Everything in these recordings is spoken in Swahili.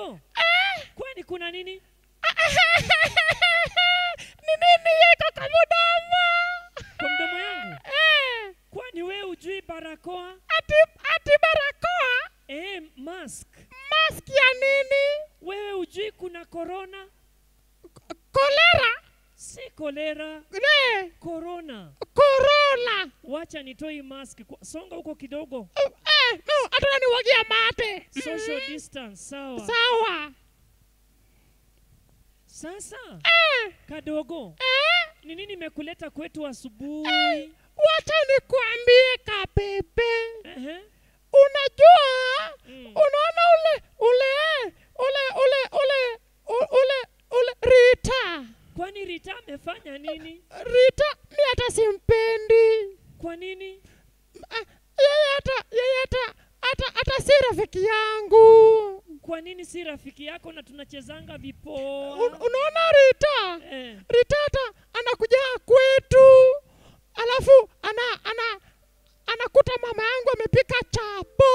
kadogo kwani kuna nini ni nini yeko kwa mdomo kwa mdomo yangu Eh, kwani we ujui barakoa ati ati barakoa e, mask mask ya nini wewe ujui kuna korona kolera si kolera ne korona korona wacha nitoi mask Kwa- songa huko kidogo Eh, eh, no hata niwagia mate social Mm, distance sawa sawa sasa Eh, kadogo eh, ni nini imekuleta kwetu asubuhi wacha nikuambie kapepe Ehe. unajua Mm. unaona ule ule ule ule ule u- ule ule rita kwani rita amefanya nini rita mi hata simpendi kwa nini Ah, yeye hata yeye hata hata hata si rafiki yangu kwa nini si rafiki yako na tunachezanga Un, vipoa unaona rita eh. rita hata anakuja kwetu alafu ana ana anakuta mama yangu amepika chapo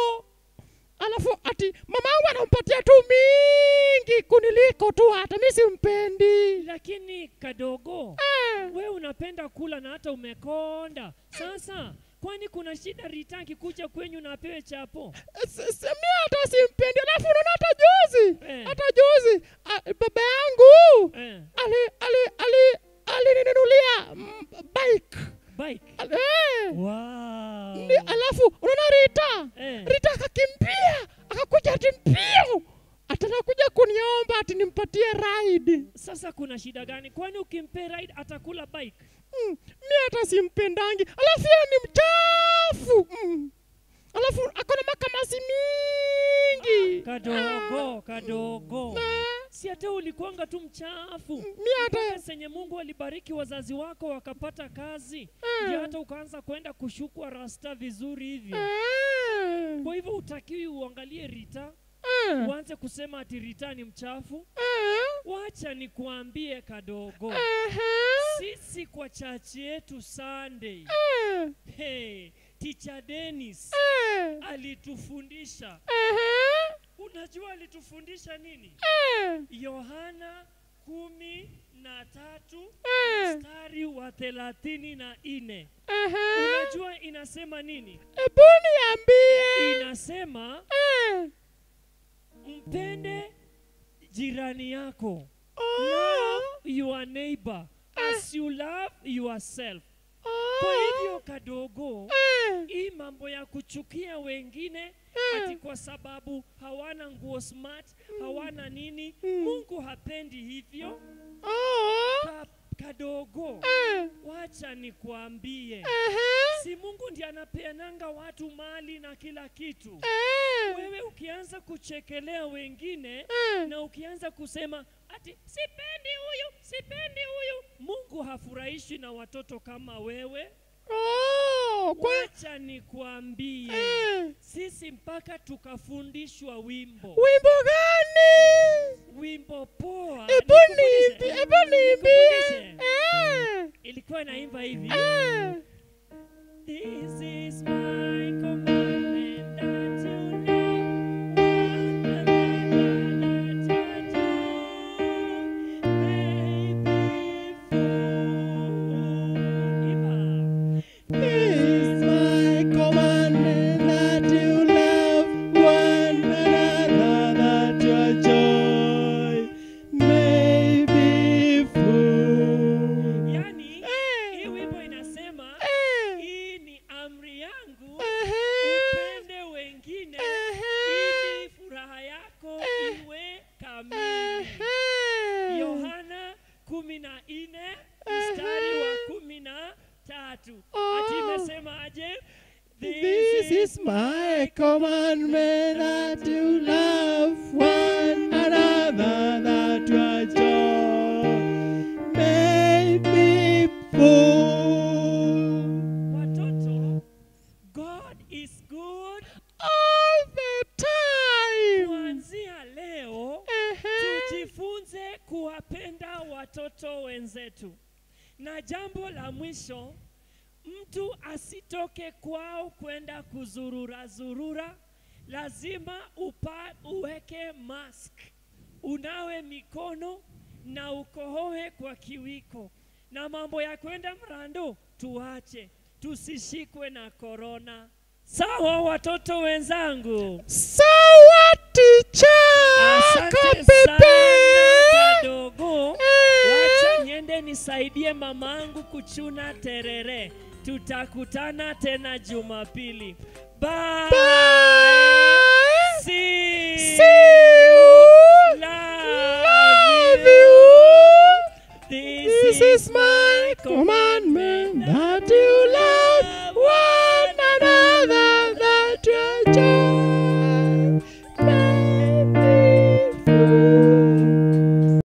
alafu ati mama yangu anampatia tu mingi kuniliko tu hata mi simpendi lakini kadogo Eh, we unapenda kula na hata umekonda sasa kwani kuna shida rita akikuja kwenyu na apewe chapo s- s- mi hata simpendi alafu unaona hata juzi Eh. hata juzi ah, baba yangu eh. ali ali ali alininunulia mm, bike bike Al- eh. wow. Ni- alafu unaona rita eh. rita akakimbia akakuja ati mbio atanakuja kuniomba ati nimpatie ride sasa kuna shida gani kwani ukimpe ride atakula bike mm, mi hata simpendangi alafu yeye ni mchafu mm. alafu akona makamasi mingi kadogo kadogo Ah, si hata ulikuanga tu mchafu mi hata mpaka senye mungu alibariki wazazi wako wakapata kazi Ah. ndio hata ukaanza kwenda kushukwa rasta vizuri hivyo Ah, kwa hivyo utakiwi uangalie rita ah, uanze kusema ati rita ni mchafu ah, wacha nikuambie kadogo aha, sisi kwa chachi yetu sunday ah, hey, ticha denis ah, alitufundisha aha, unajua alitufundisha nini ah, yohana kumi na tatu ah, mstari wa thelathini na nne aha. unajua inasema nini Ebu niambie. inasema Ah, mpende jirani yako oh, love your neighbor as you love yourself kwa oh, hivyo kadogo ah, hii mambo ya kuchukia wengine Mm. ati kwa sababu hawana nguo smart hawana nini Mm. mungu hapendi hivyo oh, Ka, kadogo ah, wacha nikuambie aha, si mungu ndiye anapeananga watu mali na kila kitu ah, wewe ukianza kuchekelea wengine ah, na ukianza kusema ati sipendi huyu sipendi huyu mungu hafurahishwi na watoto kama wewe oh, kwa, wacha nikuambie ah, sisi mpaka tukafundishwa wimbo wimbo gani? wimbo poa Ebu Nikufundishe? niimbie, ebu niimbie. Nikufundishe? Ah, ilikuwa inaimba hivi ah, This is my commandment that you love one another, that your joy may be full. Imba. This is my commandment that you love one another, that your joy may be full. Yani, Eh, hii wimbo inasema eh, hii ni amri yangu aha, upende wengine ili furaha yako iwe kamili. aha. Yohana kumi na nne mstari wa kumi na tatu Oh. ati imesema aje? This is my commandment that you love one another, that your joy may be full. Watoto, God is good. All the time. Kuanzia leo Uh-huh. tujifunze kuwapenda watoto wenzetu. Na jambo la mwisho, mtu asitoke kwao kwenda kuzurura zurura lazima upa, uweke mask, unawe mikono na ukohoe kwa kiwiko, na mambo ya kwenda mrando tuache, tusishikwe na korona. Sawa watoto wenzangu? Sawa ticha Asante sana kapepe. kadogo. Eh. Wacha niende nisaidie mamangu kuchuna terere. Tutakutana tena Jumapili. Bye. Bye. See, See you. Love, Love you. you. This, This is my command.